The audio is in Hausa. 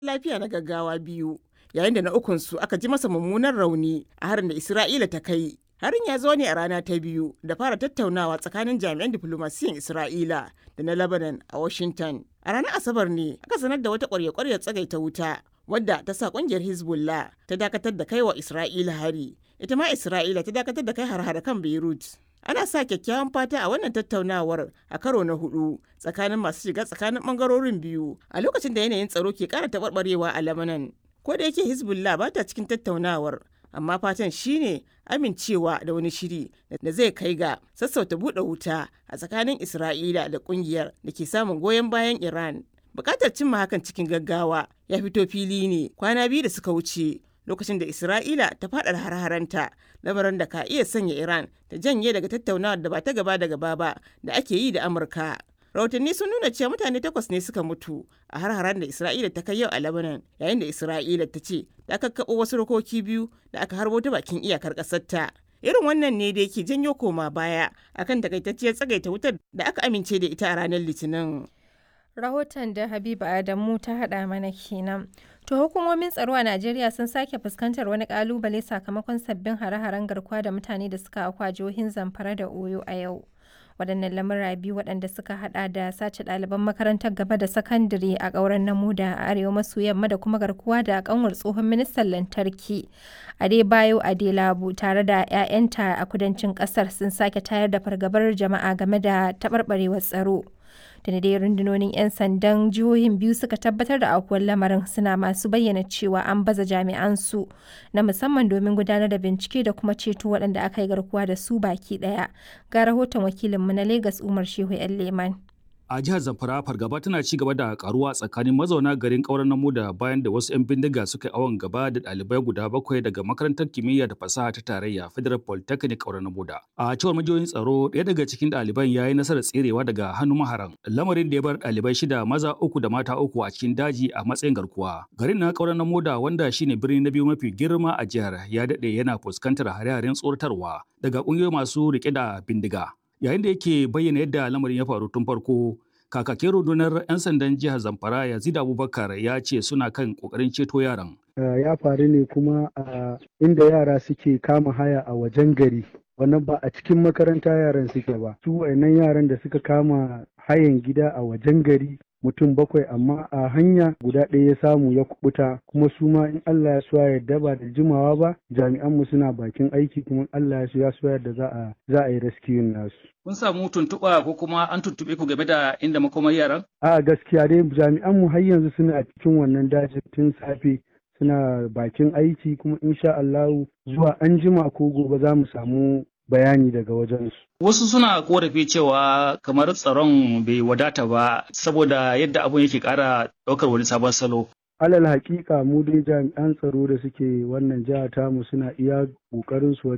lafiya na gaggawa biyu yayin da na ukunsu aka ji masa mummunan rauni a harin da Isra'ila ta kai. Harin ya zo ne a rana ta biyu da fara tattaunawa tsakanin jami'an diflomasiyyar Isra'ila da na Lebanon a Washington. A ranar Asabar ne aka sanar da wata ƙwarya-ƙwaryar tsagaita wuta wadda ta sa ƙungiyar Hezbollah ta dakatar da kai wa Isra'ila hari. Ita ma Isra'ila ta dakatar da kai har-hare kan Beirut. Ana sa kyakkyawan fata a wannan tattaunawar a karo na hudu tsakanin masu shiga tsakanin bangarorin biyu a lokacin da yanayin tsaro ke kara taɓarɓarewa a Lebanon. Ko da yake Hezbollah ba ta cikin tattaunawar, amma fatan shine amincewa da wani shiri da zai kai ga sassauta buɗe wuta a tsakanin Isra'ila da ƙungiyar da ke samun goyon bayan Iran. Bukatar cimma hakan cikin gaggawa ya fito fili ne kwana biyu da suka wuce lokacin da Isra'ila ta faɗa har-haranta lamarin da ka iya sanya Iran ta janye daga tattaunawar da ba ta gaba da gaba ba da ake yi da Amurka. Rahotanni sun nuna cewa mutane takwas ne suka mutu a har-haren da Isra'ila ta kai yau a Lebanon yayin da Isra'ila ta ce ta kakkaɓo wasu rokoki biyu da aka harbo ta bakin iyakar ƙasarta. Irin wannan ne da yake janyo koma baya akan takaitacciyar tsagaita wutar da aka amince da ita a ranar Litinin. Rahoton da Habiba Adamu ta haɗa mana kenan. To hukumomin tsaro a Najeriya sun sake fuskantar wani kalubale sakamakon sabbin hare-haren garkuwa da mutane da suka akwa jihohin Zamfara da Oyo a yau. Waɗannan lamura biyu waɗanda suka haɗa da sace ɗaliban makarantar gaba da sakandare a ƙauren Namuda a arewa maso yamma da kuma garkuwa da ƙanwar tsohon ministan lantarki Adebayo Adelabu tare da 'ya'yanta a kudancin ƙasar sun sake tayar da fargabar jama'a game da taɓarɓarewar tsaro. da dai rundunonin 'yan sandan jihohin biyu suka tabbatar da aukuwar lamarin suna masu bayyana cewa an baza jami'an su na musamman domin gudanar da bincike da kuma ceto waɗanda aka yi garkuwa da su baki ɗaya ga rahoton wakilinmu na Legas Umar Shehu 'yan Leman. a jihar zamfara fargaba tana ci gaba da karuwa tsakanin mazauna garin kauran namu da bayan da wasu 'yan bindiga suka yi awon gaba da ɗalibai guda bakwai daga makarantar kimiyya da fasaha ta tarayya federal polytechnic kauran namu da a cewar majiyoyin tsaro ɗaya daga cikin ɗaliban ya yi nasarar tserewa daga hannun maharan lamarin da ya bar ɗalibai shida maza uku da mata uku a cikin daji a matsayin garkuwa garin na kauran namu da wanda shine birni na biyu mafi girma a jihar ya daɗe yana fuskantar hare-haren tsoratarwa daga ƙungiyoyi masu riƙe da bindiga yayin da yake bayyana yadda lamarin ya faru tun farko kakakin rundunar 'yan sandan jihar zamfara yazid abubakar ya ce suna kan kokarin ceto yaran ya faru ne kuma a inda yara suke kama haya a wajen gari wannan ba a cikin makaranta yaran suke ba su wayannan yaran da suka kama hayan gida a wajen gari mutum bakwai amma a hanya guda ɗaya ya samu ya kubuta kuma su ma in Allah ya so ya yarda ba da jimawa ba jami'an mu suna bakin aiki kuma Allah ya so ya so yarda za a za a yi rescue nasu kun samu tuntuɓa ko kuma an tuntuɓe ku game da inda makomar yaran a gaskiya dai jami'an mu har yanzu suna cikin wannan dajin tun safe suna bakin aiki kuma insha Allah zuwa an jima ko gobe za mu samu bayani daga wajensu. Wasu suna korafi cewa kamar tsaron bai wadata ba saboda yadda abun yake ƙara ɗaukar wani sabon salo. Alal hakika mu dai jami'an tsaro da suke wannan jiha tamu suna iya ƙoƙarin su